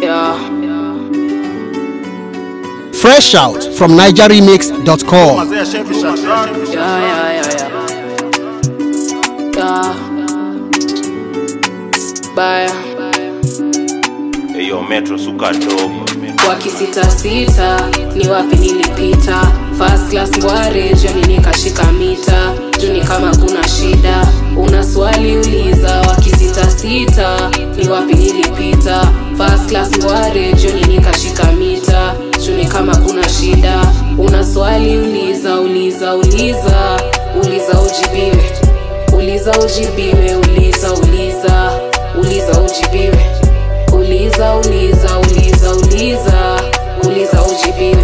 Yeah. Fresh out from NigerRemix.com. Yeah, yeah, yeah, yeah. Yeah. Baya. Eyo metro suka dogo wakisitasita ni wapi nilipita first class ngware joni nikashika mita juni kama kuna shida una swali uliza wakisitasita ni wapi nilipita first class ngware joni nikashika mita juni kama kuna shida una swali uliza uliza uliza uliza ujibiwe uliza ujibiwe uliza uliza uliza ujibiwe uliza uliza uliza uliza uliza ujibiwe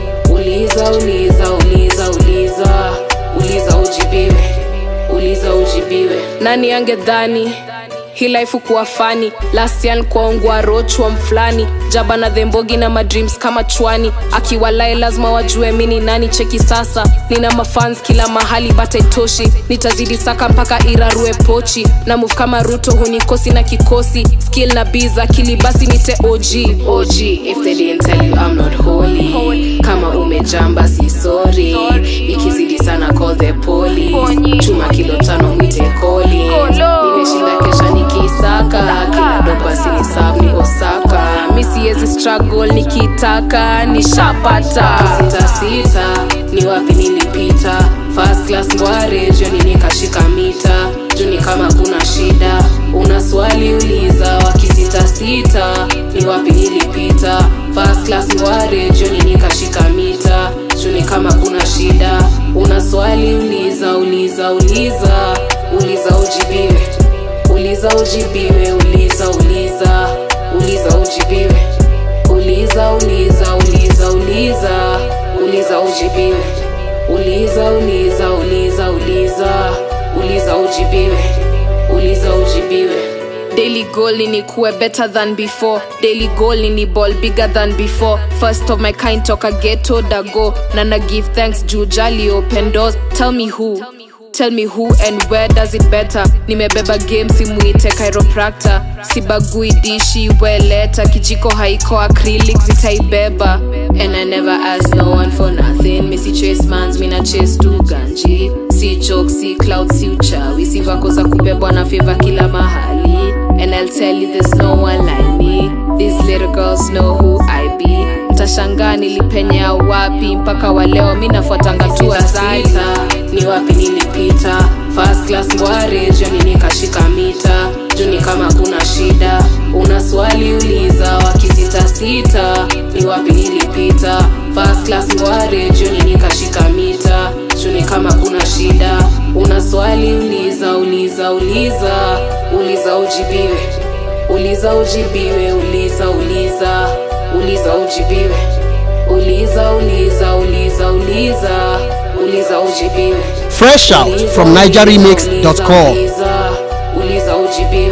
uliza uliza uliza uliza uliza ujibiwe uliza ujibiwe nani angedhani hii life kuwa fani last year nkuaungwa rochwa mfulani jaba na dhembogi na madreams kama chwani akiwalae lazima wajue mini nani cheki sasa nina mafans kila mahali bataitoshi nitazidi saka mpaka irarue pochi na move kama ruto hunikosi na kikosi skill na biz akili basi nite og og if they didn't tell you I'm not holy kama umejamba si sorry ikizidi sana call the police chuma kilo tano mwite koli nimeshinda kesha nikisaka kila dopa sinisab ni osaka mi siwezi struggle nikitaka nishapata sita sita ni wapi nilipita first class ngware joni nikashika mita juni kama kuna shida una swali uliza wakisitasita ni wapi nilipita first class ngware joni nikashika mita juni kama kuna shida una swali uliza uliza uliza uliza ujibiwe uliza ujibiwe uliza uliza uliza ujibiwe uliza uliza uliza uliza uliza ujibiwe uliza uliza uliza uliza uliza ujibiwe uliza ujibiwe daily goal ni kuwe better than before daily goal ni ball bigger than before first of my kind toka ghetto dago na na give thanks juu jali open doors tell me who tell me who and where does it better nimebeba game simuite chiropractor sibagui dishi weleta kijiko haiko acrylic zitaibeba and i never ask no one for nothing misi chase mans mina chase tu ganji si joke si cloud si uchawi si vako za kubebwa na favor kila mahali and i'll tell you there's no one like me these little girls know who i be mtashangaa nilipenyea wapi mpaka waleo mi nafuatanga tu asali ni wapi nilipita first class ngware joni nikashika mita juni kama kuna shida una swali uliza wakisitasita ni wapi nilipita first class ngware joni nikashika mita juni kama kuna shida una swali uliza uliza uliza uliza ujibiwe uliza ujibiwe uliza uliza uliza ujibiwe uliza uliza uliza uliza uliza ujibiwe Fresh out from NigerRemix.com. uliza ujibiwe